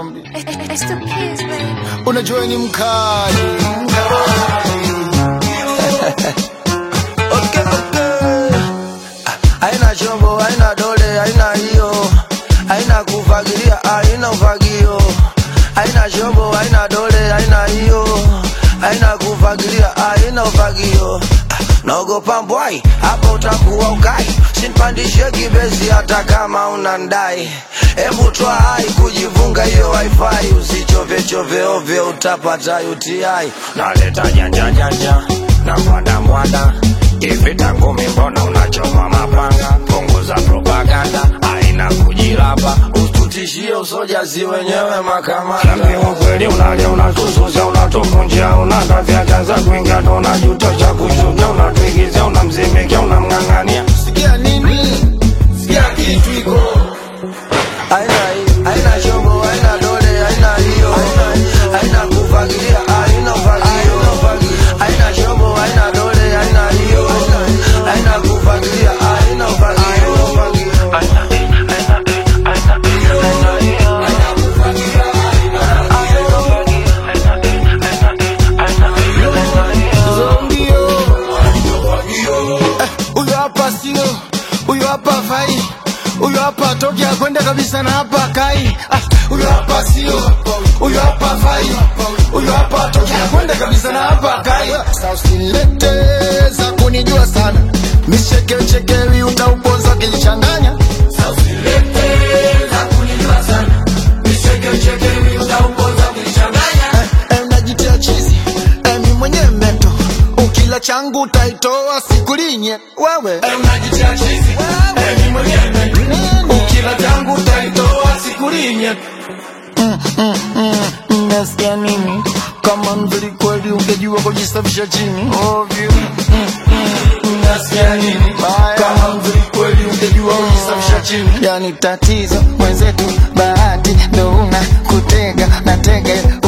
zombi It's the kids, baby. unajua ni mkali Okay, okay. Haina chombo, haina dole, haina hiyo, haina kufagilia, haina ufagio. Haina chombo, haina dole, haina hiyo, haina kufagilia, haina ufagio. Naogopa mbwai, hapa utakuwa ukai, sinpandishe kibezi hata kama unandai. Hebu toa hai kujivunga hiyo wifi, usichove chove ovyo, utapata UTI. Naleta janja janja na mwada mwada Ivita ngumi mbona unachoma mapanga Punguza propaganda Haina kujilapa Usitutishie usoja si wenyewe makamanda Niambie ukweli unalia unatususa unatuvunjia Unakafya kaza kuingia ndo unajutosha kushuka Unatuigizia unamzimikia unamng'ang'ania sikia nini sikia kitu iko Haina hii, haina chombo, haina dole, haina hiyo Haina kufagilia, haina ufagio Haina chombo, haina dole, haina hiyo Haina kufagilia, haina ufagio zombio Eh, huyo hapa sio huyo hapa fai huyo hapa toki akwenda kabisa na hapa kai Ah, huyo hapa sio huyo hapa fai huyo hapa toki akwenda kabisa na hapa kai Sasa usilete za kunijua sana michekechekewi utaupoza kilichanganya Eh, eh, unajitia chizi eh, mi mwenyewe meto ukila changu utaitoa sikulinye wewe eh, unajitia chizi eh, mi mwenyewe meto ukila changu utaitoa sikulinye nasikia nini kama mzuri kweli ungejua kujisafisha chini ovyo nasikia nini kama mzuri kweli ungejua kujisafisha chini yani tatizo mwenzetu bahati ndo una kutega na tege